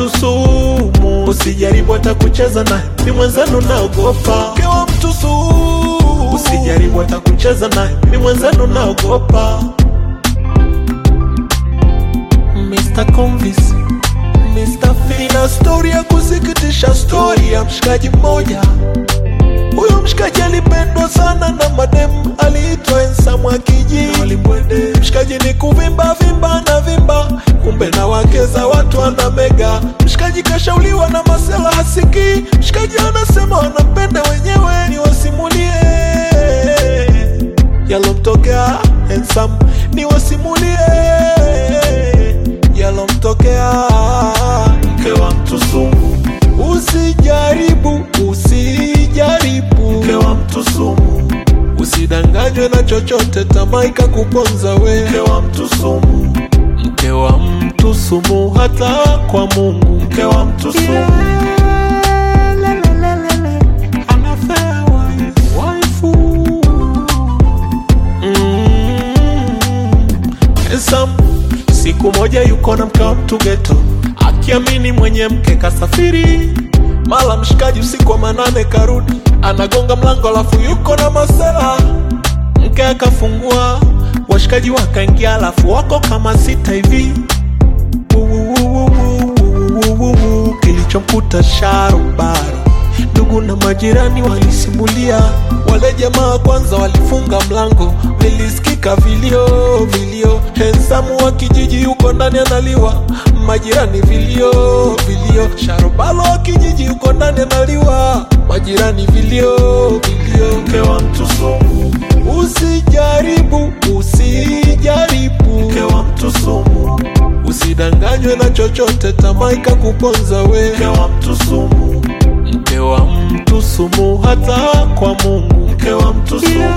mtu sumu, usijaribu hata kucheza naye, ni mwenzenu naogopa. Mke wa mtu sumu, usijaribu hata kucheza naye, ni mwenzenu naogopa. Mr. Convis, Mr. Fina, stori ya kusikitisha, stori ya mshikaji mmoja. Huyo mshikaji alipendwa sana na mademu, aliitwa Ensamu Akiji. Mshikaji ni kuvimba vimba na vimba, kumbe na wake za watu ana mega. Mshikaji kashauliwa na masela hasiki, mshikaji anasema wanapenda wenyewe, ni wasimulie yalomtokea Ensamu, ni wasimulie yalomtokea mke wa mtu sumu. Usijaribu, usijaribu, mke wa mtu sumu. Usidanganywe na chochote, tamaa ikakuponza we, mke wa mtu sumu. Mke wa mtu sumu, hata kwa Mungu, mke wa mtu sumu. Unfair wife, waifu. Mm. Sam, siku moja yuko na mke wa mtu geto, akiamini mwenye mke kasafiri. Mala mshikaji usiku wa manane karudi, anagonga mlango alafu yuko na masela. Mke akafungua, washikaji wakaingia, alafu wako kama sita hivi. Wuuuuuuuuuuuuu, Kilichomkuta sharubaro Ndugu na majirani walisimulia, wale jamaa kwanza walifunga mlango, vilisikika vilio vilio. Hensamu wa kijiji yuko ndani analiwa, majirani vilio vilio. Sharobalo wa kijiji yuko ndani analiwa, majirani vilio vilio. Mke wa mtu sumu, usijaribu usijaribu, mke wa mtu sumu. Usidanganywe na chochote, tamaa ikakuponza we, mke wa mtu sumu mke wa mtu sumu, hata kwa Mungu, mke wa mtu sumu.